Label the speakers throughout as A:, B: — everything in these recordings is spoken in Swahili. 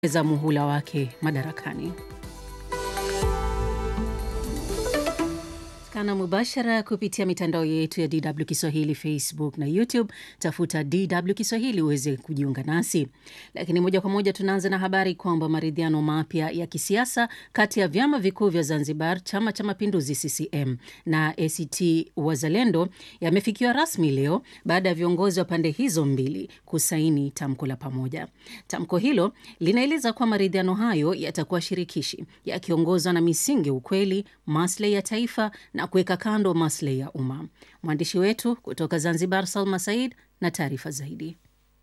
A: za muhula wake madarakani. Kana mubashara kupitia mitandao yetu ya DW Kiswahili, Facebook na YouTube. Tafuta DW Kiswahili uweze kujiunga nasi. Lakini moja kwa moja tunaanza na habari kwamba maridhiano mapya ya kisiasa kati ya vyama vikuu vya Zanzibar, Chama cha Mapinduzi CCM na ACT Wazalendo yamefikiwa rasmi leo baada ya viongozi wa pande hizo mbili kusaini tamko la pamoja. Tamko hilo linaeleza kuwa maridhiano hayo yatakuwa shirikishi, yakiongozwa na misingi ya ukweli, maslahi ya taifa na kuweka kando maslahi ya umma. Mwandishi wetu kutoka Zanzibar, Salma Said, na taarifa zaidi.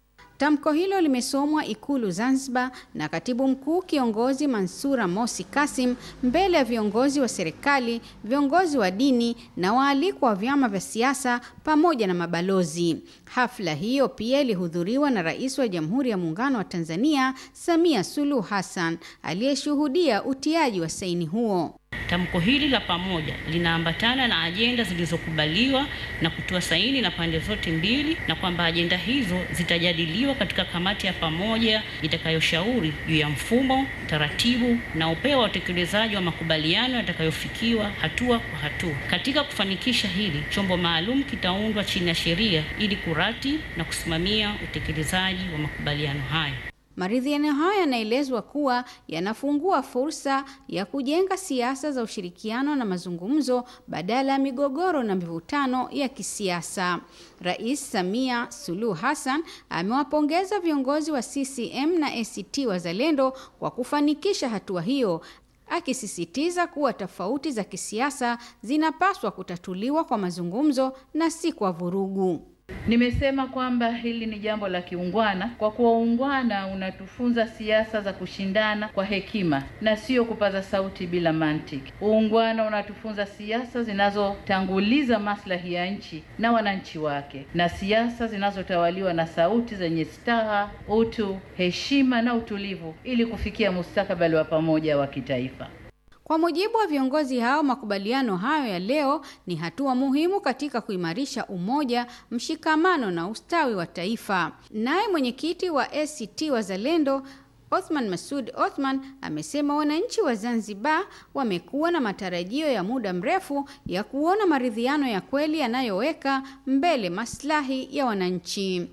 B: Tamko hilo limesomwa Ikulu Zanzibar na katibu mkuu kiongozi Mansura Mosi Kasim mbele ya viongozi wa serikali, viongozi wa dini na waalikwa wa vyama vya siasa pamoja na mabalozi. Hafla hiyo pia ilihudhuriwa na Rais wa Jamhuri ya Muungano wa Tanzania Samia Suluhu Hassan aliyeshuhudia utiaji wa saini huo.
C: Tamko hili la pamoja linaambatana na ajenda zilizokubaliwa na kutoa saini na pande zote mbili, na kwamba ajenda hizo zitajadiliwa katika kamati ya pamoja itakayoshauri juu ya mfumo, taratibu na upeo wa utekelezaji wa makubaliano yatakayofikiwa hatua kwa hatua. Katika kufanikisha hili, chombo maalum kitaundwa chini ya sheria ili kurati na kusimamia utekelezaji wa makubaliano hayo.
B: Maridhiano hayo yanaelezwa kuwa yanafungua fursa ya kujenga siasa za ushirikiano na mazungumzo badala ya migogoro na mivutano ya kisiasa. Rais Samia Suluhu Hassan amewapongeza viongozi wa CCM na ACT Wazalendo kwa kufanikisha hatua hiyo, akisisitiza kuwa tofauti za kisiasa zinapaswa kutatuliwa kwa mazungumzo na si kwa vurugu.
D: Nimesema kwamba hili ni jambo la kiungwana, kwa kuwa uungwana unatufunza siasa za kushindana kwa hekima na sio kupaza sauti bila mantiki. Uungwana unatufunza siasa zinazotanguliza maslahi ya nchi na wananchi wake, na siasa zinazotawaliwa na sauti zenye staha, utu, heshima na utulivu, ili kufikia mustakabali wa pamoja wa kitaifa.
B: Kwa mujibu wa viongozi hao, makubaliano hayo ya leo ni hatua muhimu katika kuimarisha umoja, mshikamano na ustawi wa taifa. Naye mwenyekiti wa ACT Wazalendo Othman Masud Othman amesema wananchi wa Zanzibar wamekuwa na matarajio ya muda mrefu ya kuona maridhiano ya kweli yanayoweka mbele maslahi ya wananchi.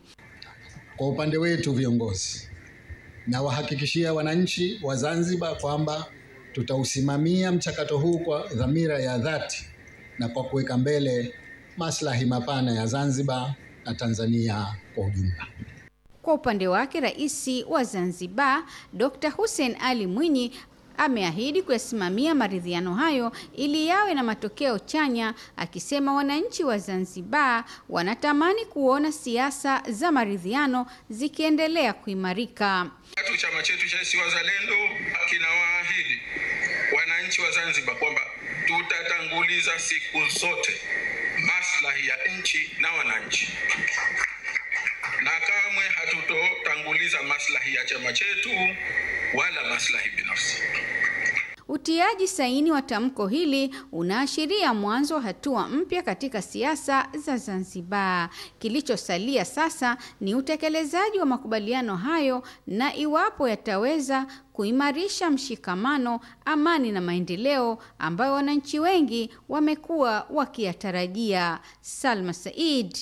E: Kwa upande wetu viongozi, na wahakikishia wananchi wa Zanzibar kwamba tutausimamia mchakato huu kwa dhamira ya dhati na kwa kuweka mbele maslahi mapana ya Zanzibar na Tanzania kwa ujumla.
B: Kwa upande wake, Rais wa Zanzibar Dr. Hussein Ali Mwinyi ameahidi kuyasimamia maridhiano hayo ili yawe na matokeo chanya, akisema wananchi wa Zanzibar wanatamani kuona siasa za maridhiano zikiendelea kuimarika.
F: Tatu, chama chetu cha ACT Wazalendo kinawaahidi wananchi wa Zanzibar kwamba tutatanguliza siku zote maslahi ya nchi na wananchi, na kamwe hatutotanguliza maslahi ya chama chetu wala maslahi binafsi.
B: Utiaji saini wa tamko hili unaashiria mwanzo wa hatua mpya katika siasa za Zanzibar. Kilichosalia sasa ni utekelezaji wa makubaliano hayo na iwapo yataweza kuimarisha mshikamano, amani na maendeleo ambayo wananchi wengi wamekuwa wakiyatarajia. Salma Said,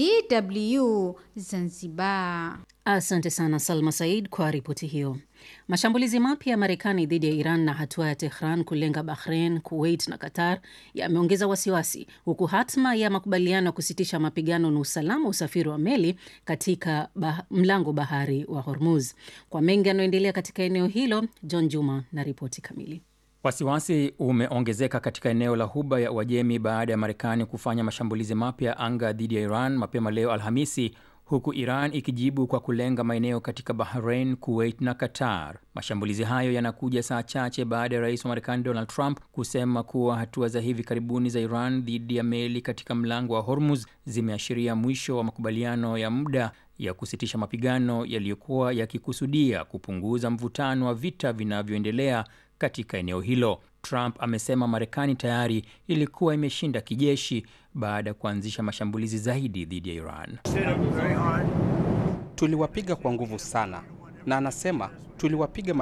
B: DW, Zanzibar.
A: Asante sana Salma Said kwa ripoti hiyo. Mashambulizi mapya ya Marekani dhidi ya Iran na hatua ya Tehran kulenga Bahrain, Kuwait na Qatar yameongeza wasiwasi, huku hatma ya makubaliano ya kusitisha mapigano na usalama usafiri wa meli katika bah mlango bahari wa Hormuz. Kwa mengi yanayoendelea katika eneo hilo, John Juma na ripoti kamili.
G: Wasiwasi umeongezeka katika eneo la Ghuba ya Uajemi baada ya Marekani kufanya mashambulizi mapya ya anga dhidi ya Iran mapema leo Alhamisi, huku Iran ikijibu kwa kulenga maeneo katika Bahrain, Kuwait na Qatar. Mashambulizi hayo yanakuja saa chache baada ya rais wa Marekani Donald Trump kusema kuwa hatua za hivi karibuni za Iran dhidi ya meli katika mlango wa Hormuz zimeashiria mwisho wa makubaliano ya muda ya kusitisha mapigano yaliyokuwa yakikusudia kupunguza mvutano wa vita vinavyoendelea katika eneo hilo. Trump amesema Marekani tayari ilikuwa imeshinda kijeshi baada ya kuanzisha mashambulizi zaidi dhidi ya Iran.
H: Tuliwapiga kwa nguvu sana na anasema tuliwapiga